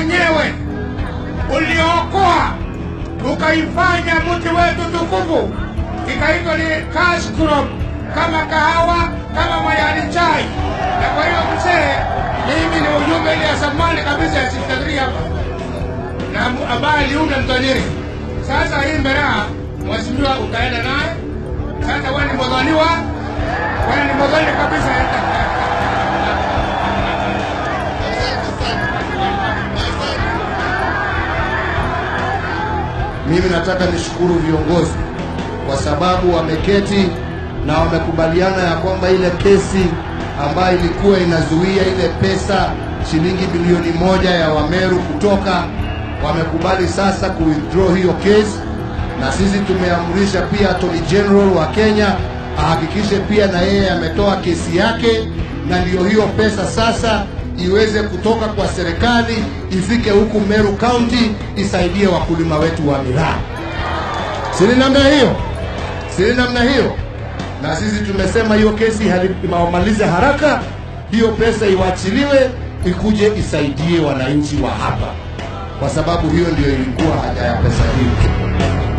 wenyewe uliookoa ukaifanya mti wetu tukufu ikaitwa ni cash crop, kama kahawa, kama majani chai. Na kwa hiyo mzee, mimi ni ujumbe ile ya zamani kabisa ya 63 hapa na mu- ambaye aliunda mtajiri. Sasa hii Mberaa, mheshimiwa, utaenda naye sasa. Wewe ni mwadhaniwa, wewe ni mwadhani kabisa. Mimi nataka nishukuru viongozi kwa sababu wameketi na wamekubaliana ya kwamba ile kesi ambayo ilikuwa inazuia ile pesa shilingi bilioni moja ya Wameru kutoka, wamekubali sasa ku withdraw hiyo kesi, na sisi tumeamrisha pia Attorney General wa Kenya ahakikishe pia na yeye ametoa kesi yake, na ndiyo hiyo pesa sasa iweze kutoka kwa serikali ifike huku Meru County isaidie wakulima wetu wa miraa. Si ni namna hiyo? Si ni namna hiyo? Na sisi tumesema hiyo kesi hali- imalize haraka, hiyo pesa iwachiliwe ikuje isaidie wananchi wa hapa, kwa sababu hiyo ndio ilikuwa haja ya pesa hii.